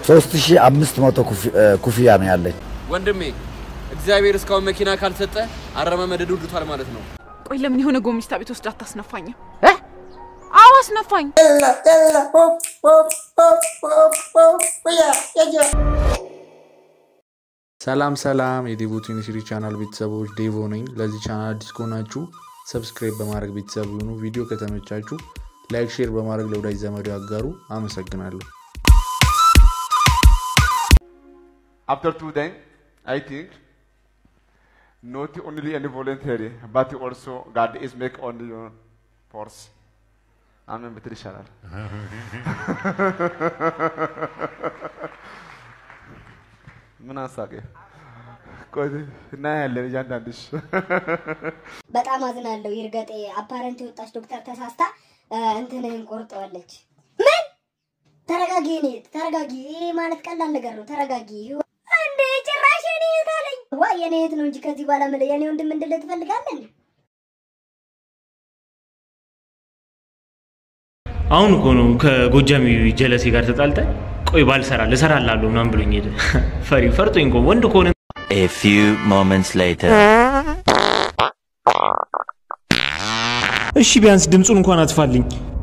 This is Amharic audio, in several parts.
ሶስት ሺህ አምስት መቶ ኩፍያ ነው ያለኝ። ወንድሜ እግዚአብሔር እስካሁን መኪና ካልሰጠ አረማመደዱ ዱቷል ማለት ነው። ቆይ ለምን የሆነ ጎሚስታ ቤት ወስድ አታስነፋኝም? አዎ አስነፋኝ። ሰላም ሰላም የዴቮ ዩኒቨርሲቲ ቻናል ቤተሰቦች ዴቮ ነኝ። ለዚህ ቻናል አዲስ ከሆናችሁ ሰብስክራይብ በማድረግ ቤተሰብ ይሁኑ። ቪዲዮ ከተመቻችሁ ላይክ፣ ሼር በማድረግ ለወዳጅ ዘመዶ ያጋሩ። አመሰግናለሁ። After two then, I think not only any voluntary, but also God is make only your force. አሜን ብትል ይሻላል። ምን አሳቀ? ቆይ እናያለን እያንዳንድሽ። በጣም አዝናለሁ። ይርገጤ አፓረንት የወጣች ዶክተር ተሳስታ እንትንህን ቆርጠዋለች። ምን? ተረጋጊ፣ እኔ ተረጋጊ። ይሄ ማለት ቀላል ነገር ነው። ተረጋጊ። እንዴ ጭራሽ የኔ እህት አለኝ። ዋ የኔ እህት ነው እንጂ ከዚህ በኋላ ምን የኔ ወንድም እንድልህ ትፈልጋለን? አሁን እኮ ነው ከጎጃሚ ጀለሴ ጋር ተጣልተ ቆይ ባልሰራ ልሰራላለሁ ምናምን ብሎኝ ሄደ። ፈሪ ፈርቶኝ እኮ ወንድ ከሆነ A few moments later. እሺ ቢያንስ ድምፁን እንኳን አጥፋልኝ።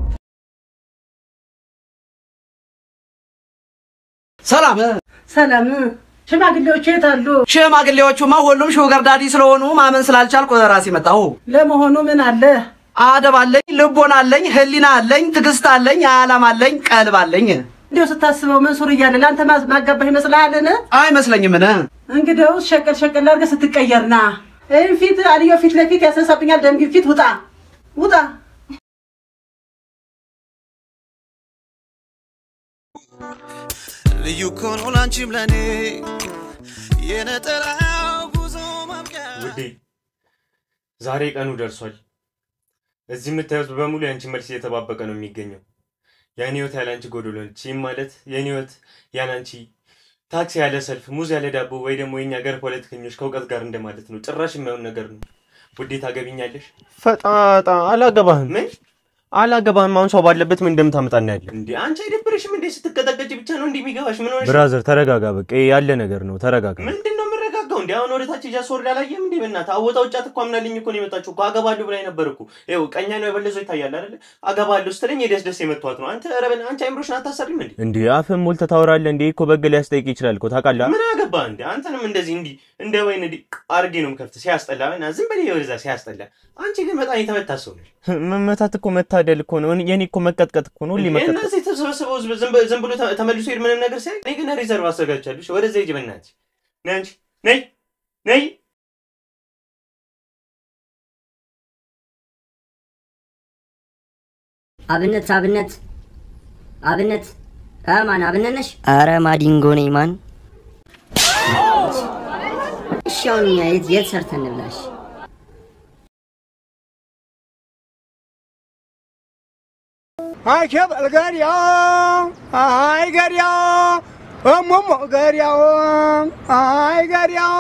ሰላም ሰላም። ሽማግሌዎቹ የት አሉ? ሽማግሌዎቹማ ሁሉም ሹገር ዳዲ ስለሆኑ ማመን ስላልቻልኩ ራሴ መጣሁ። ለመሆኑ ምን አለ? አደብ አለኝ፣ ልቦና አለኝ፣ ህሊና አለኝ፣ ትዕግስት አለኝ፣ ዓላማ አለኝ፣ ቀልብ አለኝ። እንዲያው ስታስበው መንሱር እያለ ለአንተ ማ- ማጋባህ ይመስልሃልን? አይመስለኝምን? እንግዲያውስ ሸቀል ሸቀል አድርገህ ስትቀየርና ይህ ፊት አልየው ፊት ለፊት ያስነሳብኛል። ደም ግፊት ውጣ ውጣ። ልዩ እኮ ነው ላንቺም ለኔ የነጠላው ጉዞ ማብቂያ ውዴ ዛሬ ቀኑ ደርሷል። እዚህ የምታዩት በሙሉ የአንቺ መልስ እየተባበቀ ነው የሚገኘው። የኔ ህይወት ያለ አንቺ ጎዶሎ ነች። ይህም ማለት የኔ ህይወት ያለ አንቺ ታክሲ ያለ ሰልፍ፣ ሙዝ ያለ ዳቦ ወይ ደግሞ የኛ ሀገር ፖለቲከኞች ከእውቀት ጋር እንደማለት ነው። ጭራሽ የማይሆን ነገር ነው። ውዴ ታገቢኛለሽ? ፈጣጣ አላገባህም። ምን አላገባህም? አሁን ሰው ባለበት ምን እንደምታመጣ እናያለን። እንዴ አንቺ አይደብርሽም እንዴ? ስትቀጠቀጭ ብቻ ነው እንዲህ የሚገባሽ? ምን ሆነሽ? ብራዘር ተረጋጋ። በቃ ይሄ ያለ ነገር ነው። ተረጋጋ። ምንድን ነው የምረጋጋው? እንዲ አሁን ወደ ታች እያስወርድ አላየም እንዴ? በእናትህ አወጣ ውጫት እኮ አምናልኝ እኮ ነው የመጣችው እኮ አገባለሁ ብላኝ ነበር እኮ። ይኸው ቀኛ ነው የበለዘው ይታያል አይደለ? አገባለሁ ስትለኝ የደስ ደስ የመቷት ነው። አንተ ኧረ በእናትህ አንቺ አይምሮሽን አታሰሪም እንዴ? እንዴ አፍህን ሞልተህ ታወራለህ እንዴ? እኮ በግ ሊያስጠይቅ ይችላል እኮ ታውቃለህ። ምን አገባ እንዴ? አንተንም እንደዚህ እንዲህ እንደ ወይን እንዲህ አርጌ ነው የምከፍት። ሲያስጠላ እና ዝም በል ወደዛ ሲያስጠላ። አንቺ ግን በጣም የተመታ ሰው ነሽ። መመታት እኮ መታደል እኮ ነው። የኔ እኮ መቀጥቀጥ እኮ ነው። ሁሌ መቀጥቀጥ እነዚህ የተሰበሰበው ህዝብ ዝም በ- ዝም ብሎ ተ- ተመልሶ ሄድ ምንም ነገር ሲያይ እኔ ግን ሪዘርቭ አዘጋጅቻለሁ። ወደዛ ሂጂ በእናትሽ። ነይ አንቺ ነይ ነይ አብነት አብነት አብነት እ ማን አብነት ነሽ? አረ ማዲንጎ ነኝ ማን። እሺ አሁን እኛ የት የት ሰርተን እንብላሽ? አይ ሸበል ገሪያው አይ ገሪያው እሙሙ ገሪያው አይ ገሪያው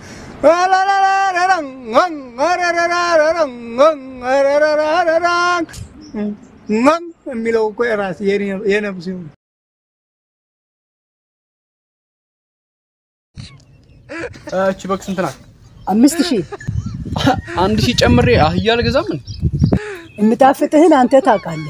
የሚለው እኮ የራስ የነብስ እቺ በግ ስንት ናት? አምስት ሺህ አንድ ሺህ ጨምሬ አህያ አልገዛም። ምን የምጣፍጥህን አንተ ታውቃለህ።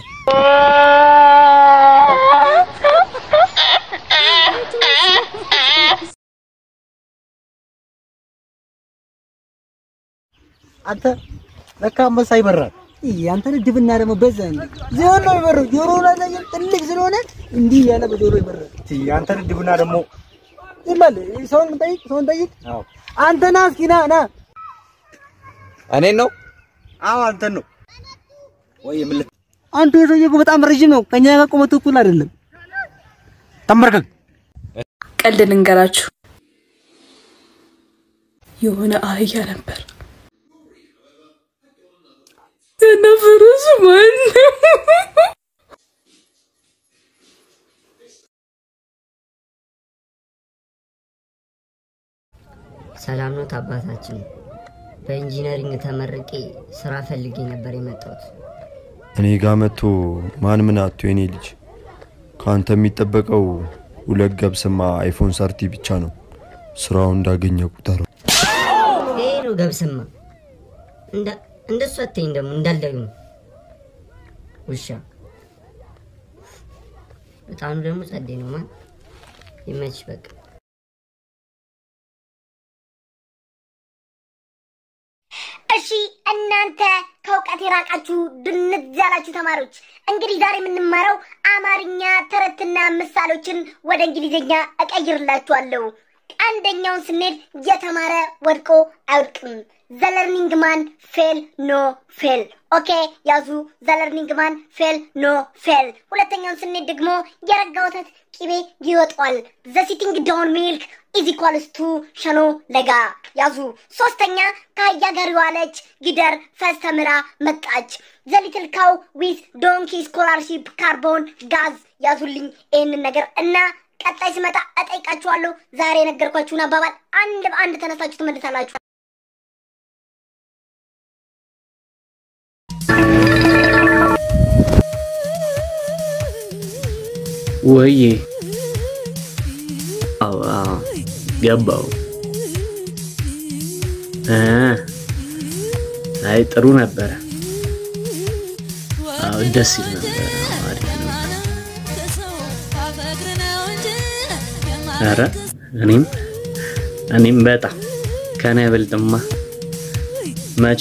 አንተ ለካ አንበሳ ይበራል። ያንተ ድብና ደግሞ በዛ እንዴ ዞን ነው ይበረው ጆሮ ላይ ትልቅ ስለሆነ እንዲህ ያለ በጆሮ ይበራል። ያንተ ድብና ደግሞ ይመል ሰውን ጠይቅ፣ ሰውን ጠይቅ። አንተ ና እስኪ ና ና። እኔን ነው? አዎ አንተን ነው። ወይ ምን አንተ የሰውዬ እኮ በጣም ረጅም ነው። ከኛ ጋር ቁመቱ እኩል አይደለም። ተንበርከክ። ቀልድ ልንገራችሁ። የሆነ አህያ ነበር እና ፈረሱ ማን ሰላም ነው አባታችን። በኢንጂነሪንግ ተመርቄ ስራ ፈልጌ ነበር የመጣሁት። እኔ ጋር መጥቶ ማን ምን አቶ የኔ ልጅ ከአንተ የሚጠበቀው ሁለት ገብስማ አይፎን ሰርቲ ብቻ ነው። ስራው እንዳገኘ ቁጠረው። ይሄ ነው ገብስማ። እንዳ- እንደሱ አትይኝ ደግሞ እንዳልደግሞ ውሻ በጣም ደግሞ ጸዴ ነው ማን ይመች በቃ እሺ እናንተ ከእውቀት የራቃችሁ ድንዝ ያላችሁ ተማሪዎች እንግዲህ ዛሬ የምንማረው አማርኛ ተረትና ምሳሌዎችን ወደ እንግሊዝኛ እቀይርላችኋለሁ። አንደኛውን ስንሄድ የተማረ ወድቆ አይወድቅም። ዘለርኒንግ ማን ፌል ኖ ፌል። ኦኬ ያዙ። ዘለርኒንግ ማን ፌል ኖ ፌል። ሁለተኛውን ስንሄድ ደግሞ የረጋ ወተት ቂቤ ይወጣዋል። ዘ ሲቲንግ ዳውን ሚልክ ኢዝ ኢኳልስ ቱ ሸኖ ለጋ ያዙ። ሶስተኛ ከአህያ ጋር የዋለች ጊደር ፈስ ተምራ መጣች። ዘ ሊትል ካው ዊዝ ዶንኪ ስኮላርሺፕ ካርቦን ጋዝ ያዙልኝ ይህንን ነገር እና ቀጣይ ስመጣ እጠይቃችኋለሁ። ዛሬ የነገርኳችሁን አባባል አንድ በአንድ ተነሳችሁ ትመልሳላችሁ። ወዬ አዎ አዎ ገባው እ አይ ጥሩ ነበረ አዎ ደስ ይል ነበረ አዎ፣ አሪፍ ነበር ኧረ እኔም እኔም በጣም ከኔ አይበልጥማ መቼ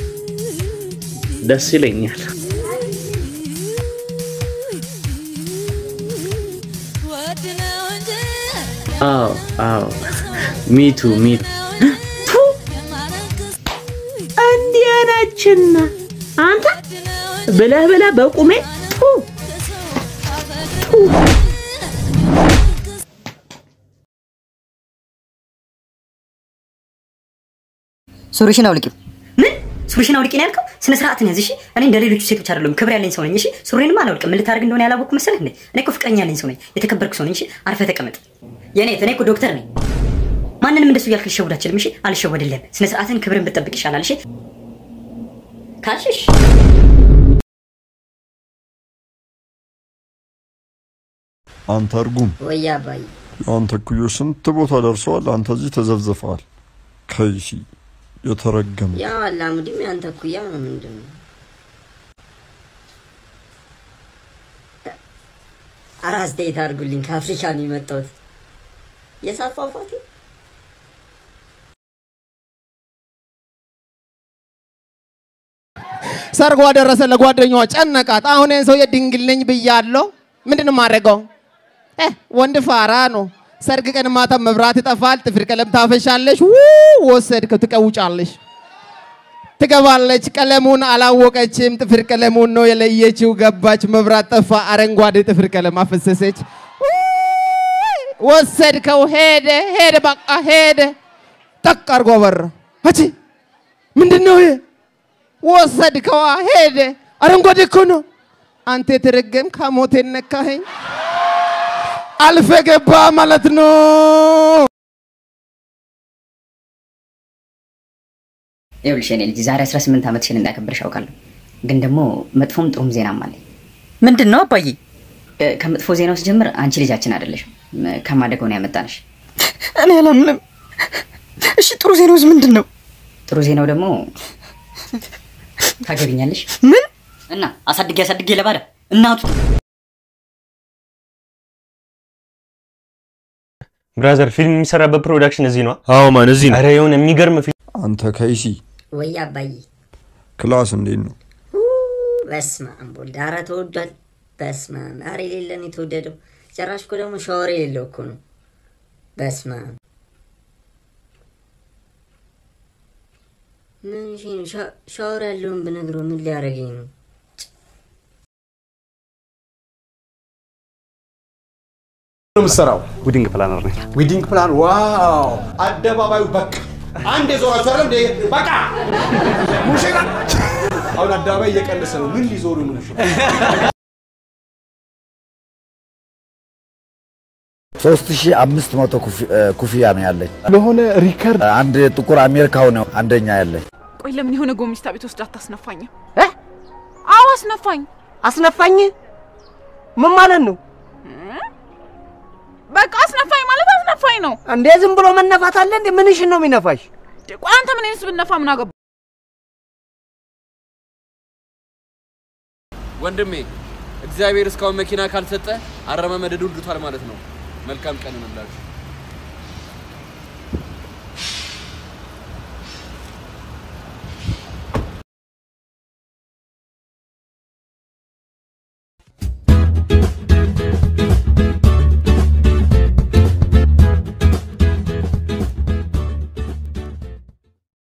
ደስ ይለኛል አዎ አዎ ሚቱ ሚቱ እንዲህ ነችና አንተ ብለህ ብለህ በቁሜ ቱ ሱሪሽን አውልቂው። ምን ሱሪሽን አውልቂ ነው ያልከው? ስነ ስርዓትን ያዝ እሺ። እኔ እንደ ሌሎቹ ሴቶች አይደለሁም፣ ክብር ያለኝ ሰው ነኝ እሺ። ሱሪንም አላውልቅም። ምን ልታደርግ እንደሆነ ያላወቅኩ መሰለህ እንዴ? እኔ እኮ ፍቅረኛ ያለኝ ሰው ነኝ፣ የተከበርኩ ሰው ነኝ እሺ። አርፈህ ተቀመጥ። የኔ እኔ እኮ ዶክተር ነኝ። ማንንም እንደሱ እያልክ ልሸውድ አልችልም እሺ። አልሸወድልህም። ስነ ስርዓትን ክብርን ብትጠብቅ ይሻላል እሺ። ካልሽሽ አንተ እርጉም፣ ወይ አባዬ የአንተ እኩዮች ስንት ቦታ ደርሰዋል። አንተ እዚህ ተዘብዝፈዋል። ከይሲ የተረገመ ያው አላሙዲም ያንተ እኩያ ነው ምንድን ነው? ኧረ አስተያየት አድርጉልኝ። ከአፍሪካ ነው የመጣሁት። የሳት ፏፏቴ ሰርጓ ደረሰ። ለጓደኛዋ ጨነቃት። አሁን ይህን ሰውዬ ድንግል ነኝ ብያለሁ። ምንድን ነው የማደርገው? እ ወንድ ፋራ ነው። ሰርግ ቀን ማታ መብራት ይጠፋል። ጥፍር ቀለም ታፈሻለሽ። ው ወሰድከው፣ ትቀውጫለሽ። ትገባለች። ቀለሙን አላወቀችም። ጥፍር ቀለሙን ነው የለየችው። ገባች። መብራት ጠፋ። አረንጓዴ ጥፍር ቀለም አፈሰሰች። ውይ! ወሰድከው። ሄደ ሄደ፣ በቃ ሄደ። ጠቅ አድርጎ በራ። አቺ ምንድን ነው ይሄ? ወሰድከዋ። ሄደ። አረንጓዴ እኮ ነው። አንተ የተረገም ከሞቴ ነካኸኝ። አልፈ ገባ ማለት ነው። ይኸውልሽ የኔ ልጅ ዛሬ 18 ዓመትሽን እንዳከበርሽ አውቃለሁ፣ ግን ደግሞ መጥፎም ጥሩም ዜናም አለኝ። ምንድን ነው አባዬ? ከመጥፎ ዜናው ስጀምር አንቺ ልጃችን አይደለሽም፣ ከማደጎ ነው ያመጣንሽ። እኔ አላምንም። እሺ ጥሩ ዜናውስ ምንድን ነው? ጥሩ ዜናው ደግሞ ታገቢኛለሽ። ምን? እና አሳድጌ አሳድጌ ለባዳ እናቱ ብራዘር ፊልም የሚሰራበት ፕሮዳክሽን እዚህ ነው። አዎ ማን እዚህ ነው። ኧረ የሆነ የሚገርም ፊልም አንተ ከይሲ ወይ አባዬ ክላስ እንዴት ነው? በስመ አብ ወልድ። ኧረ ተወዷል። በስመ አብ ኧረ የሌለን የተወደደው ጭራሽ እኮ ደግሞ ሻወር የሌለው እኮ ነው። በስመ አብ ምን እሺ ነው ሻ- ሻወር ያለውን ብነግረው ምን ሊያደርገኝ ነው? ነው የምትሰራው? ዊዲንግ ፕላነር ነኝ። ዊዲንግ ፕላን። ዋው! አደባባዩ በቃ አንድ የዞራችሁ አይደል እንዴ? በቃ ሙሽራ አሁን አደባባይ እየቀነሰ ነው። ምን ሊዞሩ ነው ሙሽራ? ሶስት ሺህ አምስት መቶ ኩፍያ ነው ያለኝ። ለሆነ ሪከርድ አንድ ጥቁር አሜሪካው ነው አንደኛ ያለኝ። ቆይ ለምን የሆነ ጎሚስታ ቤት ወስድ አታስነፋኝም? አዎ አስነፋኝ። አስነፋኝ? ምን ማለት ነው? በቃ አስነፋኝ ማለት አስነፋኝ ነው። እንዴ ዝም ብሎ መነፋት አለ እንዴ? ምንሽን ነው የሚነፋሽ? ቆይ አንተ ምን ይንስ ብነፋ ምን አገባ? ወንድሜ እግዚአብሔር እስካሁን መኪና ካልሰጠ አረማመደዱ ዱቷል ማለት ነው። መልካም ቀን እንላችሁ።